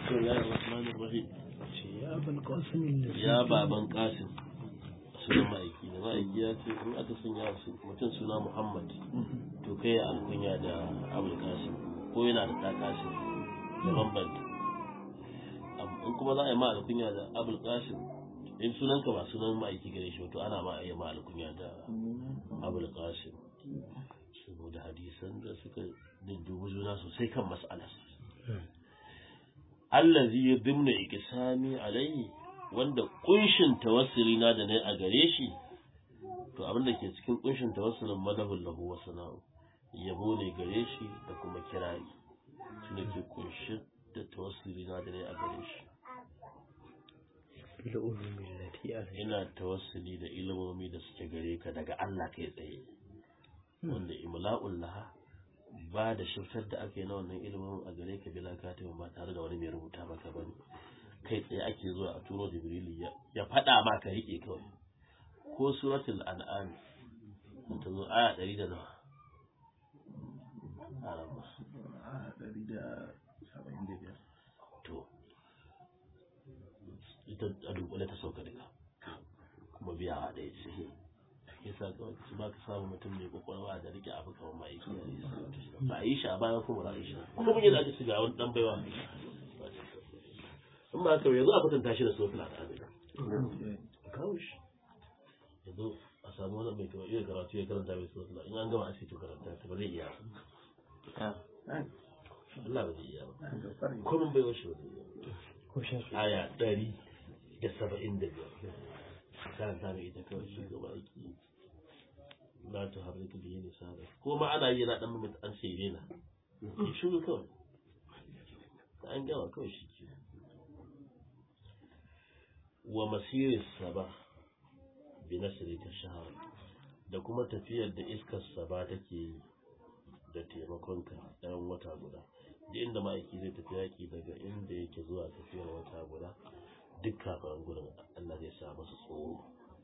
بسم الله الرحمن الرحيم يا أبا القاسم الذي ya baban kasim sunan ma'aiki da ma'aiki ya ce in aka sanya su mutum suna muhammad to kai ya alkunya da abul kasim ko yana da ɗa kasim da bambanta Am- in kuma za a yi ma alkunya da abul kasim in sunanka ba sunan ma'aiki gare shi ba, to ana ma a yi ma alkunya da abul kasim saboda hadisan da suka duddubu juna sosai kan mas'alar allazi yadhimnu ikisami alaihi wanda kunshin tawassuli na da nayi a gare shi to abin da ke cikin kunshin tawassulin madahul lahu wa sana'u yabo ne gare shi da kuma kirari shi ne ke kunshin da tawassuli na da nayi a gare shi بالعلوم التي أرجو ina tawassuli da ilimomi da suke gare ka daga Allah kai tsaye wanda imla'ul laha ba da shiftar da aka yi na wannan ilimin a gare ka bila katibin ba tare da wani mai rubuta maka bane kai tsaye ake zuwa a turo jibrilu ya ya faɗa ma ka riƙe kawai ko suratul an'am ta zo aya ɗari da nawa Arama. to ita a dunkule ta sauka duka kuma biyawa ɗaya ce yasa kawai su ba ka samu mutum mai kwakwalwa da rike abu kamar ma'aiki ba a yi shi a bayan kuma ba a yi shi kuma mun yi da aka shiga wani ɗan baiwa in ba haka yanzu a kwatanta shi da sofila da amina kawo shi yanzu a samu wani mai kawai iya karatu ya karanta mai sofila in an gama a ce to karanta ta ba zai iya ba Allah ba zai iya ba kuma bai washe ba zai iya ba وشافي aya ɗari da saba'in da biyar karanta mai ita kawai shi gaba aiki la ta harrika da yin sada ko ma ana yi na dan mutum an sai rena ki shuru kawai da an gama kawai shi ke wa masiris saba bi nasri ta shahar da kuma tafiyar da iskar saba take yi da taimakonka ɗayan wata guda da inda ma'aiki zai tafi yaƙi daga inda yake zuwa tafiyar wata guda duk kafin gurin Allah zai sa masa tsoro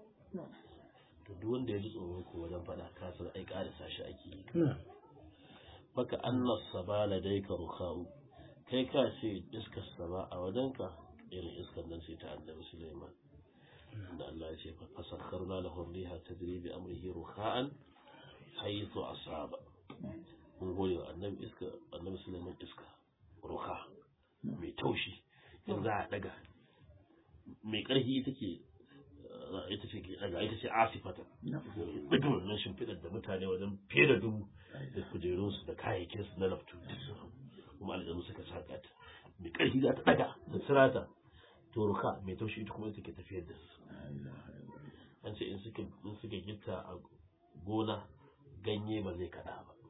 to duk wanda ya ji tsoro ko wajen faɗa kasar ai ƙarisa shi ake yi نعم baka annas saba ladaika rukhau kai ka ce iskar saba a wajenka irin iskar nan sai ta annabi Sulaiman da Allah ya ce fa fasakharna lahu riha tajri bi amrihi rukha'an haythu asaba mun gode wa annabi iska annabi Sulaiman iska ruha mai taushi in za a daga mai karfi take ita ce ke daga ita ce asifata daga wannan shimfiɗar da mutane wajen fiye da dubu da kujerunsu da kayayyakinsu na laftu kuma aljanu suka saka ta mai ƙarfi za ta daga da sirata to ruka mai taushi ita kuma ita ke tafiyar da su an ce in suka in suka gitta a gona ganye ba zai kada ba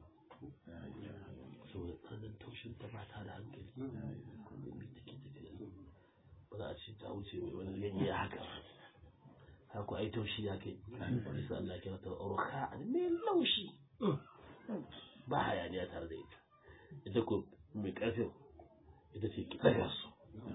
saboda tsananin taushin ta ba ta da hankali mai take tafiya ba za a ce ta wuce mai wani ganye ya haka haku ai taushi ya kai bisa Allah kira ta ruka mai laushi ba hayaniya tare da ita ita ko mai ƙarfin ita ce ki ɗaga su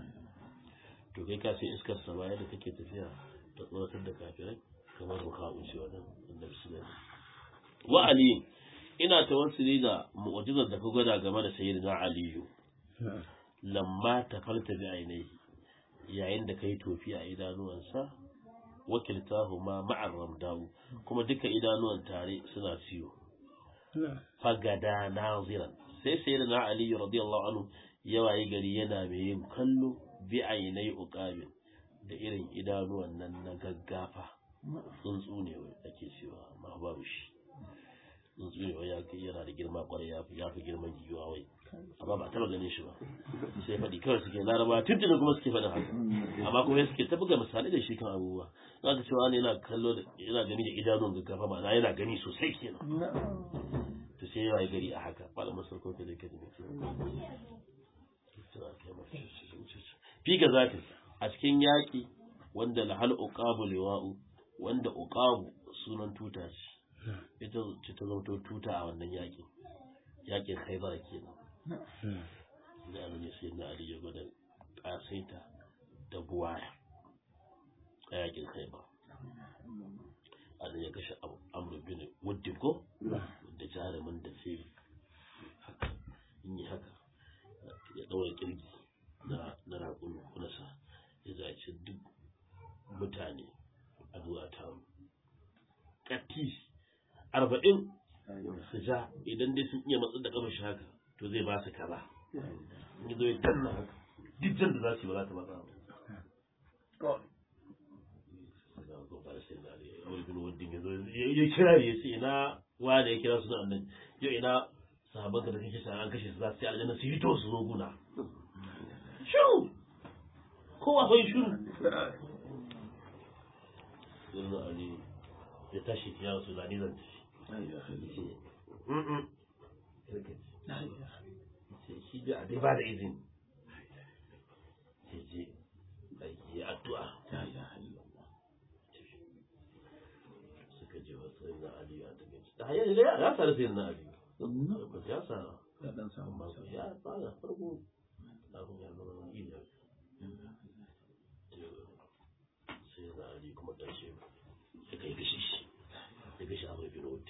to kai ka sai iskar sa baya da take tafiya ta tsoratar da kafirai kamar ruka wuce wannan annabi sallallahu wa ali ina tawassuli da mu'jizar da ka gwada game da sayyidina aliyu نعم lamma tafalta bi ainihi yayin da kai tofi a idanuwansa wakiltahu ma ma'ar ramdawu kuma duka idanuwan tare suna ciwo نعم fagada naziran sai sai da na aliyu radiyallahu anhu ya waye gari yana mai yin kallo bi ainai uqabin da irin idanuwan nan na gaggafa tsuntsu ne wai ake cewa amma babu shi tsuntsu ne wai ya kai yana da girma kwarai ya fi ya fi girman giwa wai amma ba a taba ganin shi ba sai faɗi kawai suke laraba tuntuni kuma suke faɗin haka amma kuma suke ta buga misali da shi kan abubuwa za ka cewa ne yana kallo da yana gani da idanun gaggafa ma'ana yana gani sosai kenan to sai ya waye gari a haka malamin sarko da yake da mutum fi ga zatin a cikin yaƙi wanda lahal uqabu liwa'u wanda uqabu sunan tuta ce ita ce ta zauto tuta a wannan yaƙin yaƙin khaybar kenan نعم da abin ya sai na ali ya gwada ƙasaita da buwaya a yaƙin khaybar Allah ya kashe amru bin wuddin ko da jarumin da sai haka in yi haka ya ɗaura kirgi na na arba'in su ja idan dai sun iya matsar da kafa shi haka to zai ba su kaza in zo ya danna haka duk jan da za su yi ba za ta matsa ba ya kira ya ce ina wa da ya kira su nan yau ina sahabban da kake sa an kashe su za su yi aljanna su yi to su zo guna shiru kowa bai shiru yanzu ali ya tashi ya wasu zane zan tafi shi da dai ba da izini sai je aiki addu'a suka je wasu na ali a daga da ya ya sa da sai na ali ya sa amma ya fara farko abin ya zama wani iya sai na ali kuma ƙarshe ya kai gashi shi ya gashi abu bin wuta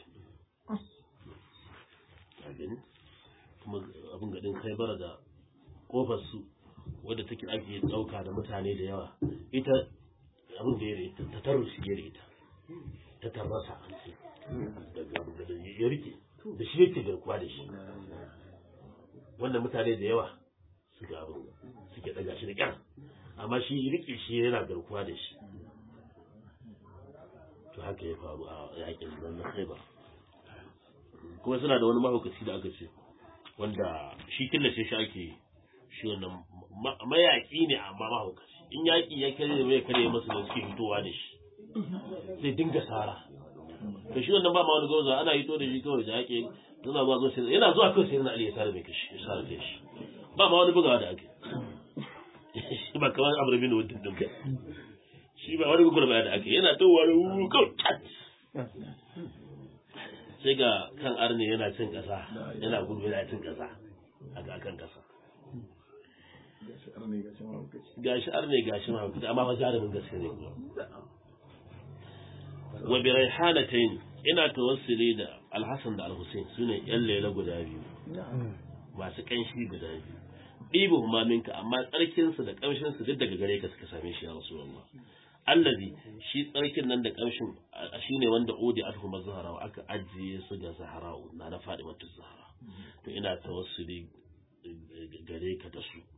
abin kuma abin gadin khaibar da kofar su wadda take ake ɗauka da mutane da yawa ita abin da ya rita ta tarusi ya rita ta tarrasa an ce daga abin gadin ya rike da shi yake garkuwa da shi wanda mutane da yawa suka abin suke daga shi da kyar amma shi rike shi yana garkuwa da shi to haka ya faru a yakin nan na khaibar kuma suna da wani mahaukaci da aka ce wanda shi killace shi ake shi wannan mayaki ne amma mahaukaci in yaki ya kare mai kare masa da suke fitowa da shi zai dinga sara to shi wannan ba ma wani gauza ana hito da shi kawai da yake yana zuwa zuwa sai yana zuwa kawai sai na Ali ya sare mai kashi ya sare kai shi ba ma wani bugawa da ake shi ba kamar Amr bin Wadid din shi ba wani gurba da ake yana towa da wuru kawai tat sai ga kan arne yana cin kasa yana gudu yana cin kasa a ga kan kasa gashi arne gashi ma hukunci amma ba jarumin gaske ne wa bi raihanatayn ina tawassuli da alhassan da alhussein sune yan lela guda biyu masu kanshi guda biyu ɗibu huma minka amma tsarkinsu da ƙamshinsu duk daga gare ka suka same shi ya rasulullah allazi shi tsarkin nan da ƙamshin shi ne wanda odi alhu mazhara aka ajiye su ga zahara na na faɗi mata zahara to ina tawassuli gare ka da su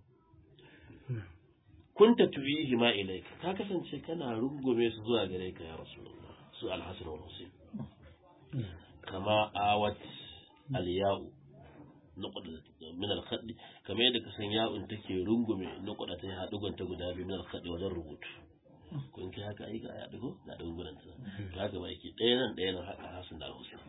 kunta tuwihi ma ilaika ka kasance kana rungume su zuwa gare ka ya rasulullah su alhasan wal husain kama awat alya'u nuqda min al-khad kamar yadda ka san ya'un take rungume nuqda ta hadugan ta guda biyu min al-khad wajen rubutu kun kai haka ai ga ya dugo ga dungunan ta to haka ba yake ɗaya nan ɗaya nan haka hasan da al-husain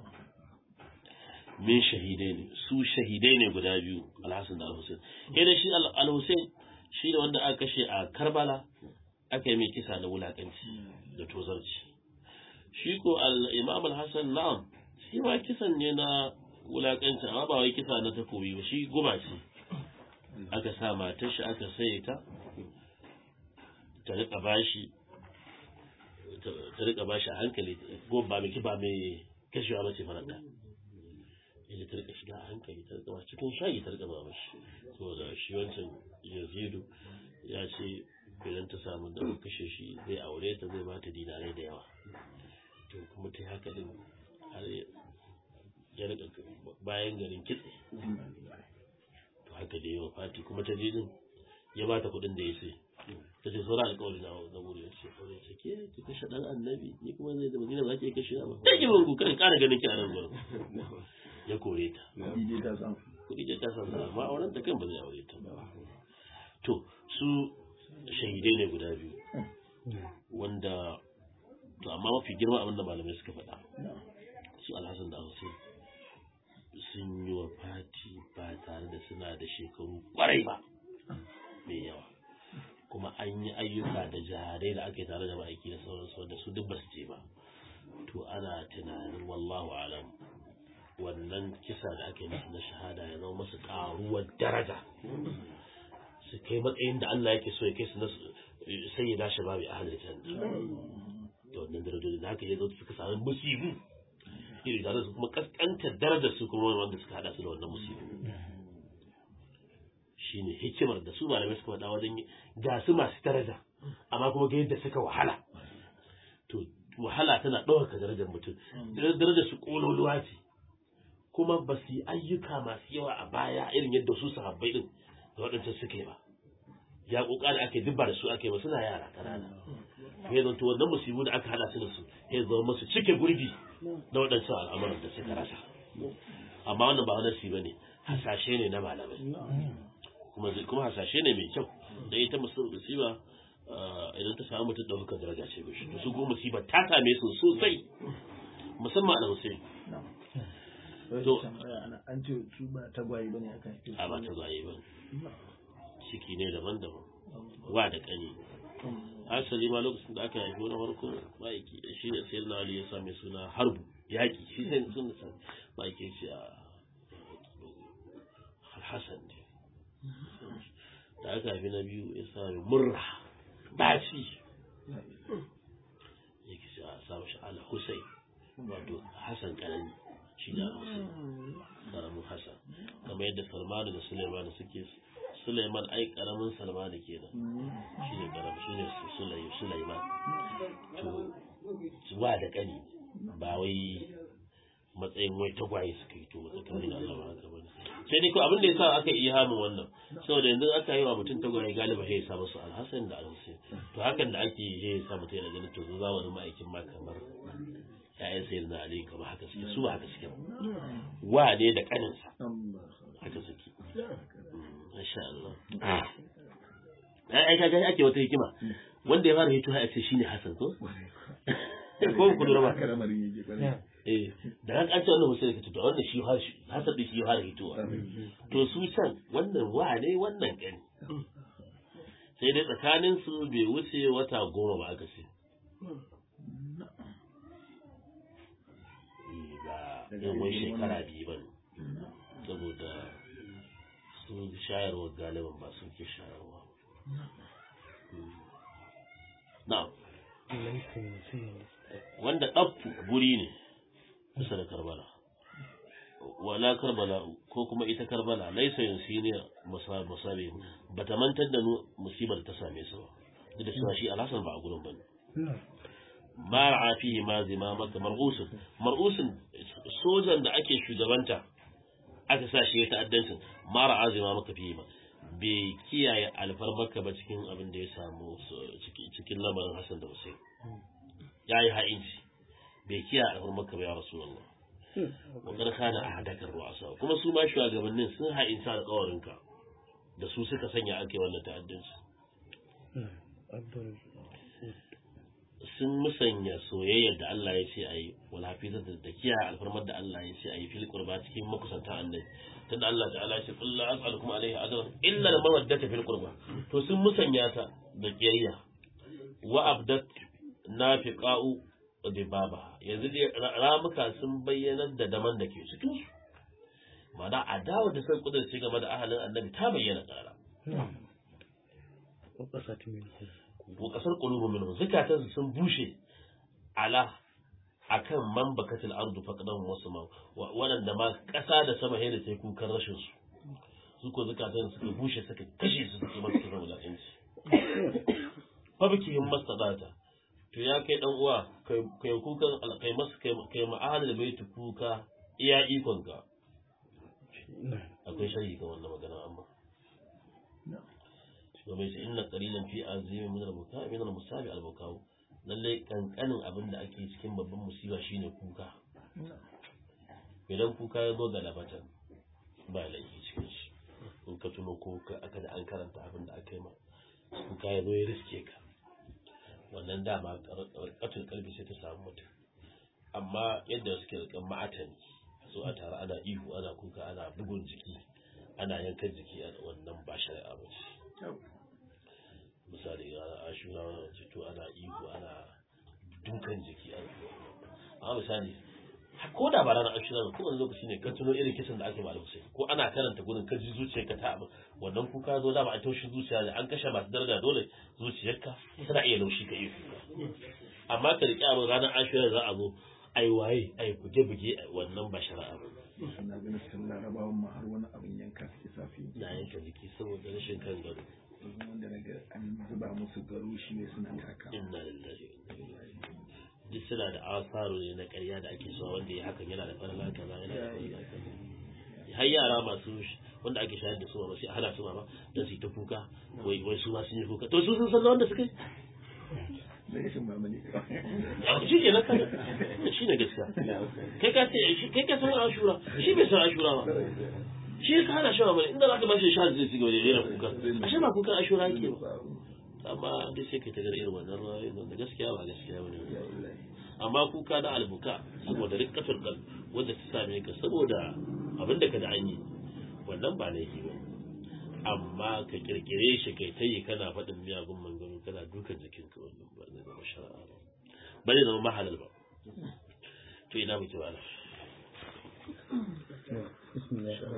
min shahidai ne su shahidai ne guda biyu al-hasan da al-husain sai da shi al-husain shi da wanda aka kashe a Karbala aka yi mai kisa na wulakanci da tozarci shi ko al-imam al-hasan na'am shi ma kisan ne na wulakanci amma ba wai kisa na takobi ba shi guba ce aka sa matar shi aka saye ta ta rika bashi ta rika bashi a hankali ko ba mai kiba mai kashewa ba ce faranta yadda ta rika shiga a hankali ta rika cikin shayi ta rika ba mashi saboda shi wancan yazidu ya ce idan ta samu da kashe shi zai aure ta zai bata dinarai da yawa to kuma ta haka din har ya rika bayan garin kitse to haka da yawa fati kuma ta je din ya bata kuɗin da ya sai ta ce sauran alƙawari na na wuri ya ce kawai ce ke ki kashe ɗan annabi ni kuma zai da madina za ki kashe ba ta ki bangu kan ƙara ganin ki a nan gurin ya kore ta kuɗi da ta san amma auren ta kan ba zai aure ta ba to su shahidai ne guda biyu wanda to amma mafi girma abinda malamai suka faɗa su alhassan da hussein sun yi wa fati ba tare da suna da shekaru kwarai ba mai yawa kuma an yi ayyuka da jihadai da aka yi tare da ma'aiki da sauransu wanda su duk ba su je ba to ana tunanin wallahu alam wannan kisa da aka yi musu na shahada ya zama masu karuwar daraja su kai matsayin da Allah yake so ya kai su na sai ya dashi babu ahalin janna da wannan darajoji da haka ya zo suka sami musibu iri tare su kuma kaskantar darajar su kuma wanda suka hada su da wannan musibu shine hikimar da su malamai suka faɗa wajen ga su masu daraja amma kuma ga yadda suka wahala to wahala tana ɗaukaka darajar mutum darajar su ƙololuwa ce kuma ba su yi ayyuka masu yawa a baya irin yadda su sahabbai din da waɗancan suke ba ya ƙoƙari ake dubba da su ake ba suna yara ƙanana ya zanto wannan musibu da aka hada su da su ya zama masu cike gurbi na waɗancan al'amuran da suka rasa amma wannan ba wani shi ba ne hasashe ne na malamai kuma kuma hasashe ne mai kyau da ita musiba idan ta samu mutum ɗaukar daraja ce mishi to su kuma musiba ta same su sosai musamman a Hussein to an ce su ba tagwaye bane aka yi a ba tagwaye ba ciki ne daban-daban wa da kani asali ma lokacin da aka haifi wani farko ma'aiki shi ne sayar na ali ya same suna harbu yaƙi shi ne sun da ma'aiki shi a hassan ne da aka haifi na biyu ya sami murra ɗaci ya ki shi a samu shi ala hussein wato hassan ƙarami shi da hussein ƙaramin hassan kamar yadda salmanu da suleiman suke suleiman ai ƙaramin salmanu kenan shi ne ƙaramin shi ne suleiman to wa da ƙani ba wai matsayin wai tagwaye suka yi to tsakanin Allah ba haka bane sai dai ko abin da yasa aka yi hamin wannan saboda yanzu aka yi wa mutum tagwaye galiba sai ya sa musu alhassan da alhussein to hakan da ake yi ya sa mutum yana ganin to zamanin ma'aikin ma kamar ya'yan sayar na ali kamar haka suke su ba haka suke wa ne da kaninsa haka suke masha Allah ai kaga ake wata hikima wanda ya fara hito ya ce shine Hassan ko ko ku lura ba eh da ran an ce wannan musulmi ka to wannan shi har Hassan din shi har hitowa to su can wannan wa ne wannan gani sai dai tsakanin su bai wuce wata goma ba aka ce ba yawan shekara biyu ba saboda su shayarwa galiban ba su ke shayarwa na wanda ɗaffu guri ne kusa da karbala wala karbala ko kuma ita karbala laisa yansi ne musabe ba ta mantar da musibar ta same su ba duk da cewa shi alhassan ba a gurin ba ne ma ra'a fihi ma zima maka mar'usun mar'usun sojan da ake shugabanta aka sa shi ya ta'addancin ma ra'a zima maka fihi ma bai kiyaye alfarmarka ba cikin abin da ya samu cikin lamarin Hassan da Hussein ya yi ha'inci bai kiyaye alfarmarka ba ya Rasulullah wakar kana a hadakar ru'asa kuma su ma shugabannin sun ha'inci alƙawarinka da su suka sanya ake wannan ta'addanci sun musanya soyayyar da Allah ya ce a yi wal hafizar da kiyaye alfarmar da Allah ya ce a yi fil qurba cikin makusantan annabi tunda Allah ta'ala ya ce qul la as'alukum alayhi ajran illa al mawaddata fil qurba to sun musanya ta da kiyayya wa abdat nafiqa'u da baba yanzu dai ramuka sun bayyanar da daman da ke cikin su ma'ana adawa da sai kudurci game da ahalin annabi ta bayyana kara wa kasar qulubu minhum zakatan sun bushe ala akan man bakatil ardu faqdan wasu ma waɗanda ma ƙasa da sama sai da sai kukan rashin su su ko zakatan suka bushe suka kashe su suka masu kiran wulaƙanci fa biki him mastadata to ya kai dan uwa kai kai kukan kai mas kai kai ma'ahal da baiti kuka iya ikon ka akwai sharhi ga wannan magana amma domin shi inna qalilan fi azimi min al-buka min al-musabi al-buka lalle kankanin abin da ake cikin babban musiba shine kuka idan kuka ya zo ga labatan ba laifi cikin shi in ka tuno ko aka da an karanta abin da aka yi ma kuka ya zo ya riske ka wannan dama katul kalbi sai ta samu mutum amma yadda suke rikan ma'atani so a tare ana ihu ana kuka ana bugun jiki ana yankan jiki a wannan ba shari'a ba ce misali a ashura to ana ihu ana dukan jiki amma misali ko da ba ranar ashura ba kowane lokaci ne ka tuno irin kisan da ake ma sai ko ana karanta gurin ka ji zuciyarka ta abin wannan kuka zo da ba a taushin zuciya ne an kashe masu daraja dole zuciyarka tana iya laushi ka iya kuka amma ka riƙe abin ranar ashura za a zo ai waye ai buge buge wannan ba shari'a ba na ganin sun larabawan ma har wani abin yanka suke safi na yanka jiki saboda rashin kan gado wanda na ga an zuba musu garo shi ne suna taka inna lillahi wa inna ilaihi duk suna da asaru ne na ƙarya da ake so wanda ya hakan yana da farla kaza yana da farla kaza har yara masu wanda ake shayar da su ba sai a hana su ma don su yi ta kuka wai wai su ma sun yi kuka to su sun san wanda suka yi da rashin mamani shi ke na kada shi ne gaskiya kai ka ce kai ka san ashura shi bai san ashura ba shi ya hana shi ba inda za ka bashi sha zai cigaba da rera kuka ashe ba kukan ashura yake ba amma dai sai ka tagar irin wannan rayuwar wanda gaskiya ba gaskiya ba ne amma kuka na albuka saboda rikatul kal wanda ta same ka saboda abin da ka da an yi wannan ba laifi ba amma ka kirkire shi kai ta yi kana faɗin miyagun manganu kana dukan jikinka wannan ba zai zama shara'a ba ba zai zama mahalal ba to ina muke wala